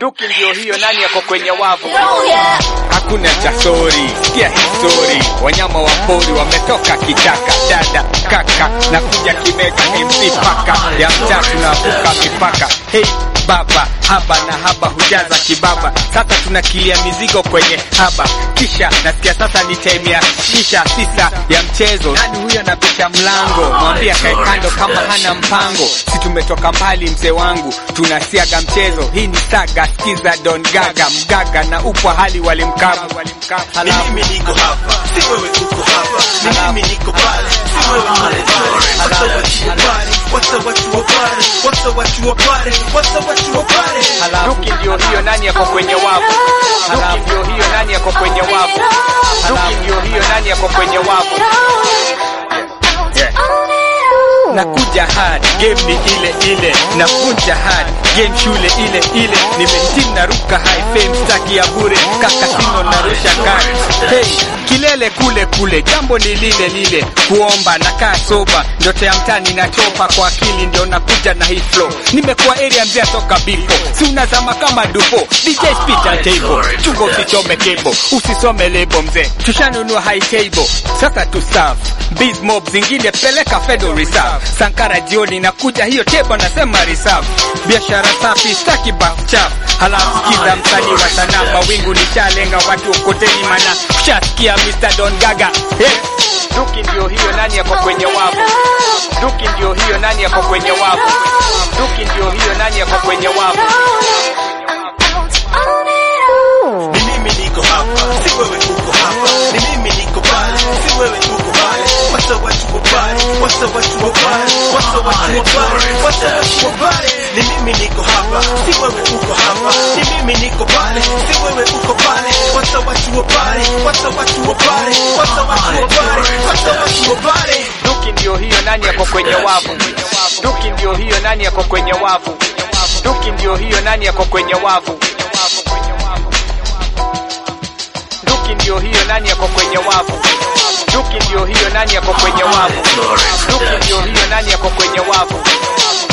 Duki ndio hiyo, nani yako kwenye wavu? Hakuna cha sori, sikia histori. Wanyama wa pori wametoka kichaka, dada kaka, na kuja kimeka MC paka ya mtaa, tunavuka mipaka. Hey baba, haba na haba hujaza kibaba. Sasa tunakilia mizigo kwenye haba, kisha nasikia sasa ni time ya shisha sisa ya mchezo. Nani huyo anapisha mlango? Mwambie akae kando kama hana mpango. Si tumetoka mbali mzee wangu, tunasiaga mchezo. Hii ni saga, skiza Don Gaga, mgaga na upwa hali walimkabu Ni mimi niko hapa, si wewe uko hapa. Ni mimi niko pale, si wewe pale pale. What's up, what you a party? What's up, what you a party? What's up, what you a party? What's up, what you a party? Duki ndio hiyo, nani yako kwenye wavu? Duki ndio hiyo, nani yako kwenye wavu? Duki ndio hiyo, nani yako kwenye wavu? Yeah. Nakuja hard, game ni ile ile, nakunja hard, game shule ile ile, nimehitimu naruka high fame, staki ya bure, kaka sino narusha kari. Hey, kilele kule kule, jambo ni lile lile, kuomba nakaa soba, ndoto ya mtani nachopa kwa akili, ndio nakuja na hii flow. Nimekuwa area mzee toka bipo, si unazama kama dupo, DJ spit at table, chungo usichome cable, usisome lebo mzee, tushanunua high table, sasa tu serve Biz mob zingine peleka Federal Reserve. Sankara jioni nakuja hiyo tebo nasema reserve. Biashara safi staki bath chafu. Halafu sikiza msanii wa sanaa mawingu nishalenga watu okoteni mana ushasikia Mr. Don Gaga. Hey. Duki ndio hiyo nani yako kwenye wavu? Duki ndio hiyo nani yako kwenye wavu? Duki ndio hiyo nani yako kwenye wavu? Ni mimi niko hapa, si wewe uko hapa. Ni mimi niko pale, si wewe uko pale. What's up, what you a party? What's up, what you a party? What's up, what you a party? What's up, what you a party? Ni mimi niko hapa, si wewe uko hapa. Ni mimi niko pale, si wewe uko pale. What's up, what you a party? What's up, what you a party? What's up, what you a party? What's up, what you a party? Duki ndio hiyo nani yako kwenye wavu? Duki ndio hiyo nani yako kwenye wavu? Duki ndio hiyo nani yako kwenye wavu? Duki ndio hiyo nani yako kwenye wavu? Duki ndio hiyo nani yako kwenye wavu? Duki ndio hiyo nani yako kwenye wavu?